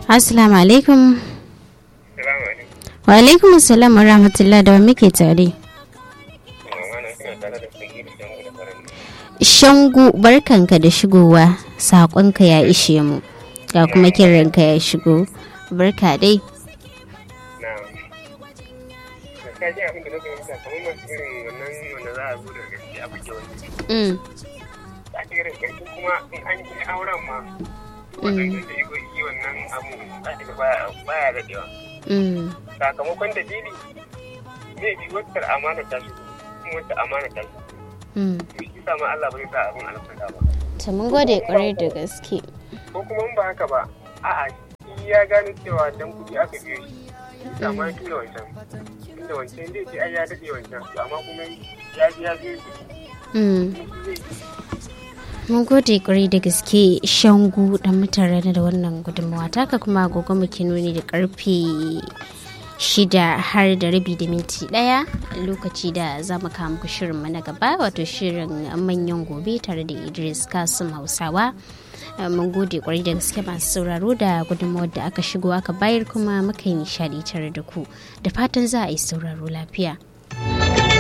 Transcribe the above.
Assalamu alaikum. Salamu alaikum. Wa alaikum assalam wa rahmatullah da wa muke tare. Mamana suna tare da sagiru shangu da faran. Shangu barkanka da shigowa saƙonka ya ishe mu. Ga kuma kiranka ya shigo. Barka dai. Na. Gaskiya ji abin da na fahimta kamar masu irin wannan wanda za a zo da gaske a buge wani. Mm. Za ta irin ƙarfi kuma in an yi auren ma. Wannan da ya yi wannan abu za ta ga baya- baya daɗewa. Mm. Sakamakon dalili zai bi wata amana ta shigo. Kuma wata amana ta shigo. Mm. To shi sa ma Allah bai sa abin alfarka ba. To mun gode kwarai da gaske. ko kuma in ba haka ba a'a shi ya gane cewa dan kuɗi aka biyo shi shi sa ma ya tura wancan inda wancan zai ce ai ya daɗe wancan to amma kuma ya ji ya biyo shi Mm. shi zai Mun gode kwarai da gaske shangu da mutane da wannan gudunmawa taka kuma agogo muke nuni da karfe shida har da rabi da minti daya lokaci da za mu kawo muku shirin na gaba wato shirin manyan gobe tare da idris kasim hausawa Eh, mun gode kwarai da gaske masu sauraro da gudunmawar da aka shigo aka bayar kuma muka yi nishadi tare da ku da fatan za a yi sauraro lafiya